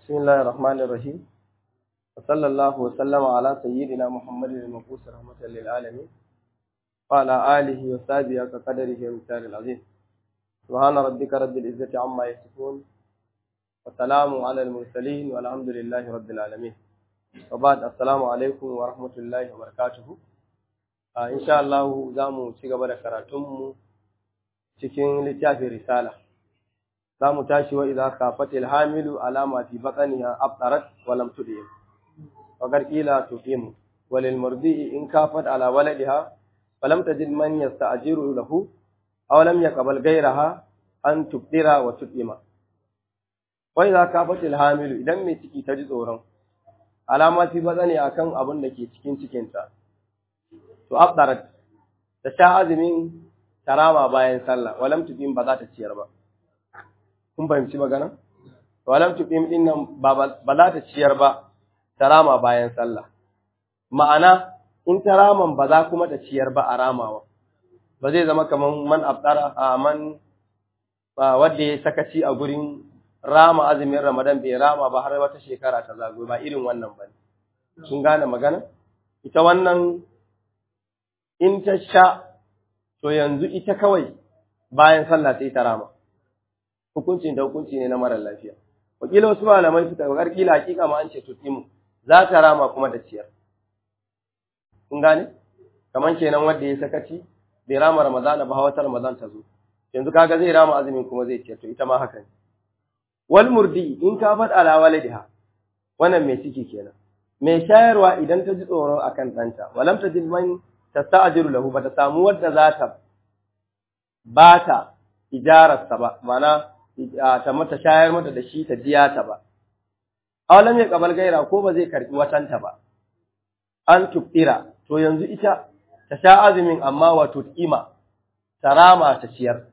بسم الله الرحمن الرحيم وصلى الله وسلم على سيدنا محمد المبعوث رحمة للعالمين وعلى آله وصحبه كقدره ومثال العظيم سبحان ربك رب العزة عما يصفون وسلام على المرسلين والحمد لله رب العالمين وبعد السلام عليكم ورحمة الله وبركاته آه إن شاء الله زامو cigaba da karatunmu cikin littafin risala za mu tashi wa idza khafatil hamilu alama fi batniha abtarat wa lam tudim wa qila tuqimu walil murdi in kafat ala waladiha falam tajid man yasta'jiru lahu aw lam yaqbal ghayraha an tubdira wa tudima wa idza khafatil hamilu idan mai ciki ta ji tsoron alama fi batni akan abin da ke cikin cikinta to abtarat ta sha azumin tarama bayan sallah walam tudim ba za ta ciyar ba kun fahimci magana walam tuqim din nan ba za ta ciyar ba tarama bayan sallah ma'ana in taraman ba za kuma ta ciyar ba a ramawa ba zai zama kaman man abdara a man wanda ya sakaci a gurin rama azumin ramadan bai rama ba har wata shekara ta zago ba irin wannan ba sun gane magana ita wannan in ta sha to yanzu ita kawai bayan sallah sai ta rama hukuncin da hukunci ne na mara lafiya wakila wasu malamai suka ga kila hakika ma an ce tutimu za ta rama kuma da ciyar kun gane kaman kenan wanda ya sakaci bai rama ramadana ba wata ramadan ta zo yanzu kaga zai rama azumin kuma zai ciyar to ita ma haka ne wal murdi in ka fad ala waladiha wannan mai ciki kenan mai shayarwa idan ta ji tsoro akan ɗanta walam ta jid man tasta'jiru lahu ba ta samu wadda za ta ba ta ijararsa ba mana ta mata shayar mata da shi ta biya ta ba awalam ya kabal gaira ko ba zai karbi watanta ba an tubira to yanzu ita ta sha azumin amma wato kima ta rama ta ciyar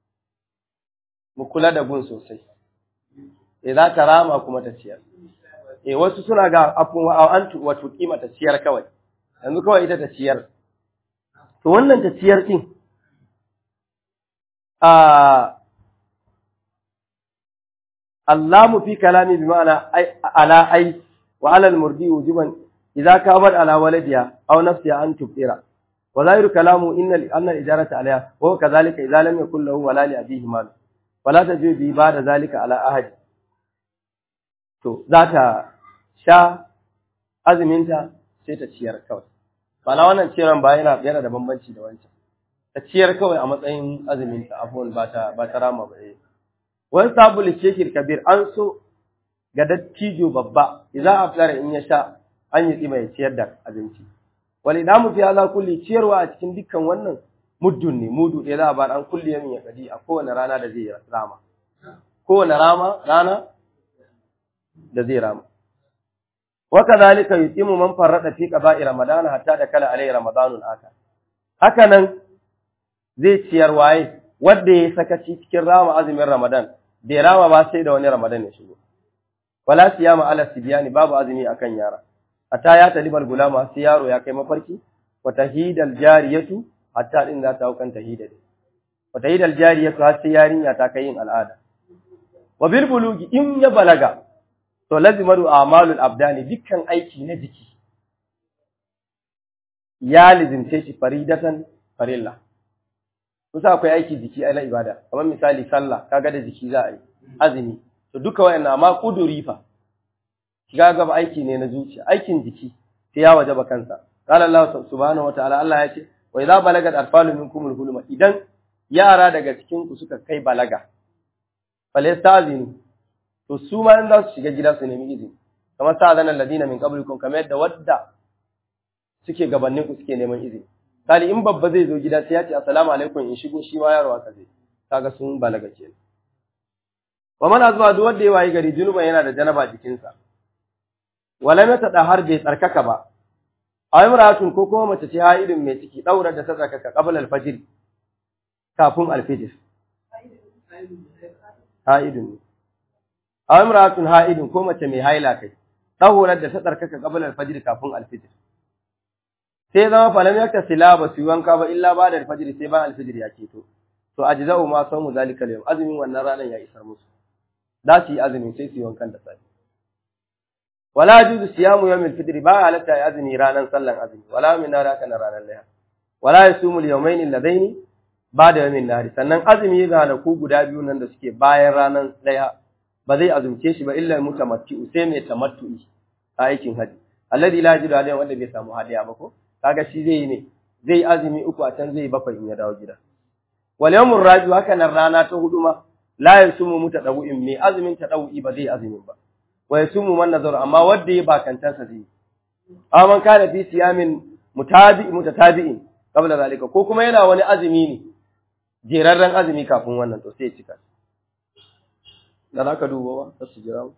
mu kula da gun sosai eh za ta rama kuma ta ciyar eh wasu suna ga afun an wato kima ta ciyar kawai yanzu kawai ita ta ciyar to wannan ta ciyar din a اللام في كلامي بمعنى أي على أي وعلى المرضي وجوبا إذا كابت على ولدها أو نفسها أن تبتر وظاهر كلامه إن أن الإجارة عليها وهو كذلك إذا لم يكن له ولا لأبيه مال ولا تجوز به بعد ذلك على أحد to za ta sha azuminta sai ta ciyar kawai bana wannan ciyarwan ba yana yana da bambanci da wancan ta ciyar kawai a matsayin azuminta abubuwan ba ta ba ta rama ba eh wani sabu shekir kabir an so ga dattijo babba idan afdara in ya sha an yi tsima ya ciyar da abinci wal idamu fi ala kulli ciyarwa a cikin dukkan wannan muddun ne mudu ɗaya za a bar an kulli yamin ya kadi a kowane rana da zai rama kowane rama rana da zai rama wa kadhalika yuqimu man farrada fi qada'i ramadan hatta da kala alai ramadanul akhar haka nan zai ciyar waye wanda ya sakaci cikin rama azumin ramadan bai rama ba sai da wani Ramadan ya shigo. Wala siyama ala sibyani babu azumi akan yara. Hatta ya talibal gulama sai yaro ya kai mafarki wa tahidal jariyatu hatta din za ta hau kan tahida din. Wa tahidal jariyatu har sai yarinya ta kai yin al'ada. Wa bil bulugi in ya balaga to lazimaru a'malul abdani dukkan aiki na jiki ya lizimce shi faridatan farilla. kusa akwai aiki jiki na ibada kamar misali sallah kaga da jiki za a yi azumi to duka wayannan amma kuduri fa shiga gaba aiki ne na zuciya aikin jiki sai ya wajaba kansa qala Allah subhanahu wa ta'ala Allah ya ce wa idza balagat atfalu minkum al-huluma idan yara daga cikin ku suka kai balaga falastazinu to su ma in za su shiga gida su nemi izini kamar sa'adana alladina min qablikum kamar yadda wadda suke gabanin ku suke neman izini Sali in babba zai zo gida sai ya ce assalamu alaikum in shigo shi ma yaro haka zai kaga sun balaga kenan wa mana zuwa duk wanda ya wayi gari junuban yana da janaba jikinsa wala mata da har bai tsarkaka ba a imratun ko kuma mace ce haidin mai ciki daura da ta tsarkaka qabla al-fajr kafin al-fajr haidin a imratun haidin ko mace mai haila kai daura da ta tsarkaka qabla al-fajr kafin al-fajr sai zama falam yakta sila ba su wanka ba illa ba da alfajiri sai bayan alfajiri ya keto to ajza'u ma sawmu zalika al azumin wannan ranar ya isar musu za su yi azumin sai su yi wankan da safe wala juzu siyamu yawmil fitr ba halatta ya azumi ranan sallan azumi wala min nar haka na ranan layha wala yasumul yawmayn alladaini ba'da yawmin nar sannan azumi ranaku guda biyu nan da suke bayan ranan layha ba zai azumce shi ba illa mutamatti'u sai mai tamattu'i a aikin haji alladhi la yajidu alayhi wanda bai samu hadiya ba ko kaga shi zai ne zai azumi uku a can zai bakwai in ya dawo gida wal yawmur rabi haka nan rana ta hudu ma la yasumu mutadawin mai azumin tadawi ba zai azumin ba wa yasumu man nazar amma wanda ya bakantansa zai aman kana fi siyamin mutabi mutatabi'in qabla zalika ko kuma yana wani azumi ne jerarren azumi kafin wannan to sai ya cika da zaka duba ba su jira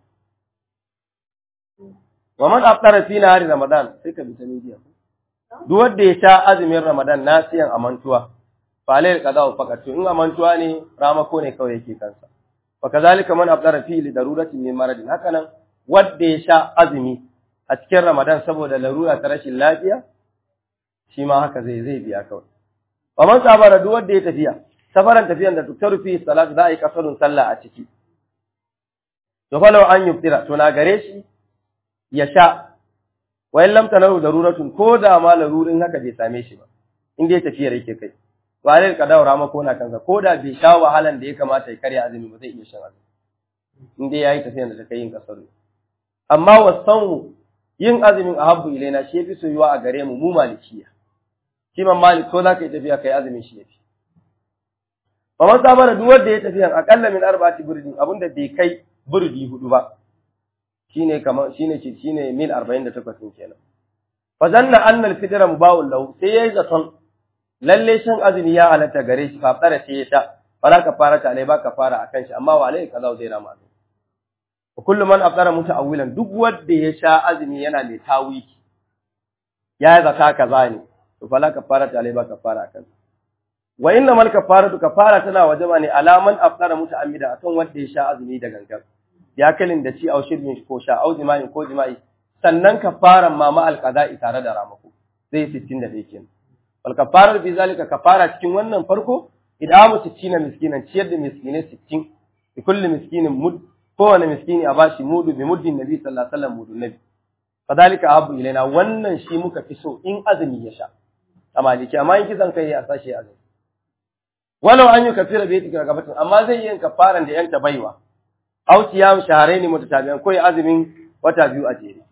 wa man aftara fi nahari ramadan sai ka bi ta media duk wanda ya sha azumin ramadan nasiyan amantuwa fa alayhi qada'u faqat in amantuwa ne ramako ne kawai yake kansa fa kazalika man aftara fi li darurati min maradin haka nan wanda ya sha azumi a cikin ramadan saboda larura ta rashin lafiya shi ma haka zai zai biya kawai wa man sabara duk wanda ya tafiya safaran tafiyan da tuktaru fi salat za a yi kasarun sallah a ciki to fa law an yuftira to na gare shi ya sha wa in lam tanahu daruratun ko da ma larurin haka bai same shi ba in dai tafiyar yake kai wa alal qadaw ma ko na kansa ko da bai sha wahalan da ya kamata ya karya azumi ba zai iya shan azumi in dai yayi tafiyar da ta kai yin kasaru amma wasan yin azumin ahabbu ilaina shi yafi soyuwa a gare mu mu malikiya shi man malik ko zaka yi tafiya kai azumin shi yafi fa man sabara duk wanda ya tafiya akalla min arba'ati burdin abinda bai kai burdi hudu ba shine kamar shine shine mil 48 din kenan fa zanna anna al-fidra mubawul lahu sai yayi zaton lalle shan azumi ya halatta gare shi fa tsara sai ya sha fara ka fara ta alai ba ka fara akan shi amma wa alai kaza zai rama azumi wa kullu man afdara muta'awwilan duk wanda ya sha azumi yana mai tawiki ya zaka kaza ne to fala ka fara ta alai ba ka fara akan wa inna mal kafaratu kafara tana wajaba ne alaman afdara muta'ammida akan wanda ya sha azumi da gangan ya kalin da ci au shirbin ko sha au jima'i ko jima'i sannan kafaran ma ma alqada'i tare da ramako zai 61 kenan wal kafarar bi zalika kafara cikin wannan farko idamu 60 miskinan ciyar da miskine 60 bi kulli miskinin mud kowane miskini a bashi mudu bi muddin nabi sallallahu alaihi wasallam mudu nabi fadalika abu ilaina wannan shi muka fi so in azumi ya sha a maliki amma in kisan kai a sashi azumi walau an yi kafira bai tikira gabatin amma zai yi kafaran da yanka baiwa aw siyam shahrayn mutatabi'an ko azumin wata biyu a jere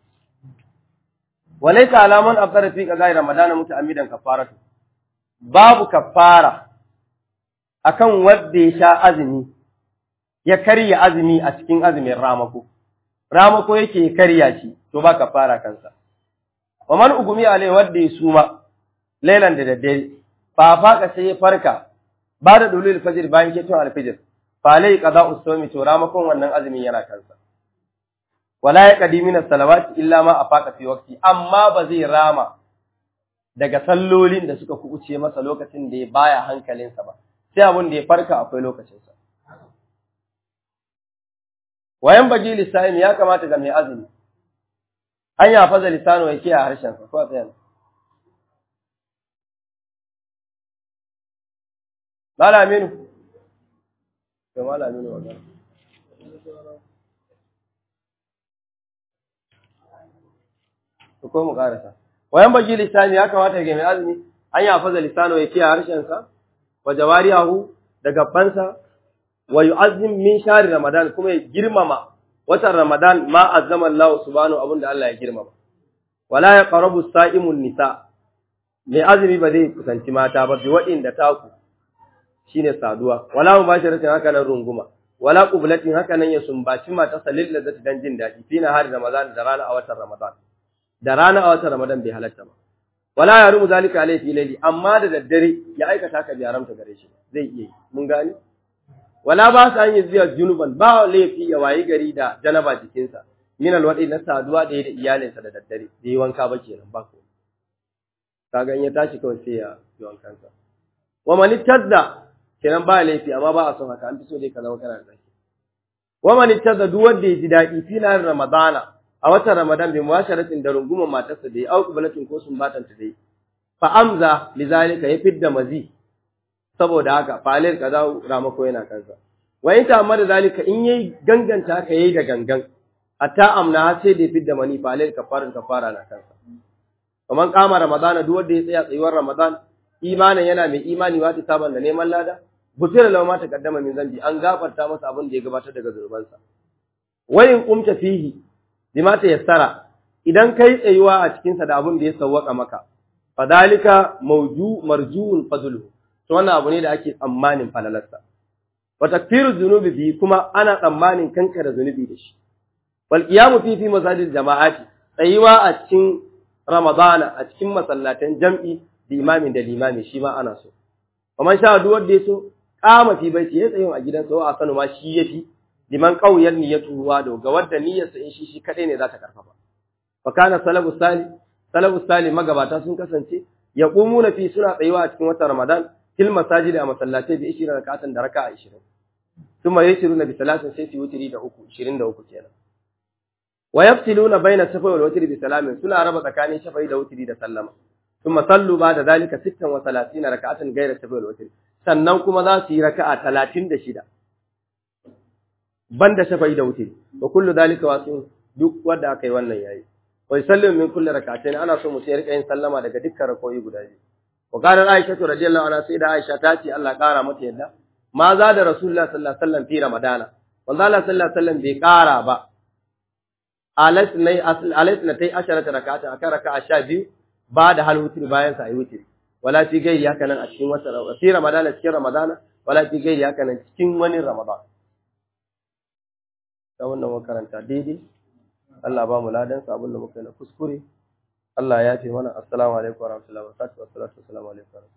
walaysa alaman afdara fi qada'i ramadana muta'ammidan kafaratu babu kafara akan wanda ya sha azumi ya karya azumi a cikin azumin ramako ramako yake karya shi to ba kafara kansa wa man ugumi alai wanda ya suma lailan da daddare fa faka sai ya farka ba da dulul fajr bayan ketun alfajr fa lai qada'u sawmi to ramakon wannan azumin yana kansa wala ya qadimin as-salawati illa ma afaqa fi waqti amma ba zai rama daga sallolin da suka kubuce masa lokacin da ya baya hankalinsa ba sai abun da ya farka akwai lokacinsa wayan baji lisa'im ya kamata ga mai azumi an ya faza lisano ya kiyaye harshen sa ko a tsayan Mala Aminu to Mala Aminu wannan ko mu karasa wayan baji lisani ya kamata ga mai azumi an ya faza lisano ya kiyaye harshen sa wa jawariyahu da gabansa wa yu'azzim min shahri ramadan kuma ya girmama watan ramadan ma azzama Allah subhanahu abunda Allah ya girmama wala ya qarabu sa'imun nisa mai azumi ba zai kusanci mata ba bi waɗanda taku shine saduwa wala mubasharatin haka nan runguma wala qublatin haka nan ya sumbaci mata salil da zata dan jin daɗi fina har ramadan da rana a watan ramadan da rana a watan ramadan bai halatta ba wala ya rumu zalika alayhi fi layli amma da daddare ya aikata ka bi haramta gare shi zai iya yi mun gane wala ba sa yin ziya junuban ba laifi ya wayi gari da janaba jikinsa min alwadi na saduwa da da iyalinsa da daddare bai wanka ba kenan ba ko kaga in ya tashi kawai sai ya yi wankansa wa man tadda kenan ba laifi amma ba a son haka an fi so dai ka zama kana da zaki wa man tadda duk wanda ya ji daɗi fi na ramadana a watan ramadan bi muwasharatin da rungumar matarsa da ya auku balatin ko sun batanta dai fa amza lizalika ya fidda mazi saboda haka falil kaza ramako yana kansa wa in ta amma da zalika in yayi ganganta haka yayi da gangan hatta amna har sai da fidda mani fa alal kafarin kafara na kansa kaman kama ramadan duk wanda ya tsaya tsayuwar ramadan imanin yana mai imani wa ta saban da neman lada butir law ma taqaddama min zambi an gafarta masa abin da ya gabatar daga zurbansa wayin kumta fihi bima ta yassara idan kai tsayuwa a cikin sa da abin da ya sawwaka maka fadalika mawju marjuun fadlu to wannan abu ne da ake tsammanin falalarsa wa takfiru dhunubi bi kuma ana tsammanin kankara zunubi da shi wal qiyamu fi fi masajid jama'ati tsayuwa a cikin ramadana a cikin masallatan jam'i da imamin da limami shi ma ana so kamar sha duk wanda ya so kama fi baiti ya tsayin a gidansa wa asanu ma shi yafi liman qauyar niyyatu wa da ga wanda niyyarsa in shi shi kadai ne za ta karfafa fa kana salafu sali salafu sali magabata sun kasance yaqumuna fi suna tsayuwa a cikin watan ramadan fil masajid a masallatai bi 20 rak'atan da raka'a 20 thumma yashiruna bi salatin sai su wutiri da uku 23 kenan wa yafsiluna baina safai wal witri bi salamin suna raba tsakanin shafai da wutiri da sallama thumma sallu ba'da zalika 36 rak'atan ghayra safai wal witri sannan kuma za su yi raka'a 36 banda shafai da wutiri wa kullu zalika wasu duk wanda aka yi wannan yayi wa yusallimu min kulli rak'atayn ana so mutum ya rika yin sallama daga dukkan rakoyi guda biyu wa qala aisha radhiyallahu anha sai da aisha ta ce Allah kara mata yadda ma za da rasulullah sallallahu alaihi wasallam fi ramadana wanda Allah sallallahu alaihi wasallam bai kara ba alasnai tai asharata rak'ata akan raka'a sha biyu ba da hal wutri bayan sa ayi wutri wala fi gairi haka nan a cikin wata fi ramadana cikin ramadana wala fi gairi haka nan cikin wani ramadan ta wannan makaranta daidai Allah ba mu ladan sa abin da muka yi na kuskure Allah ya ce mana assalamu alaikum wa rahmatullahi wa barakatuh assalamu alaikum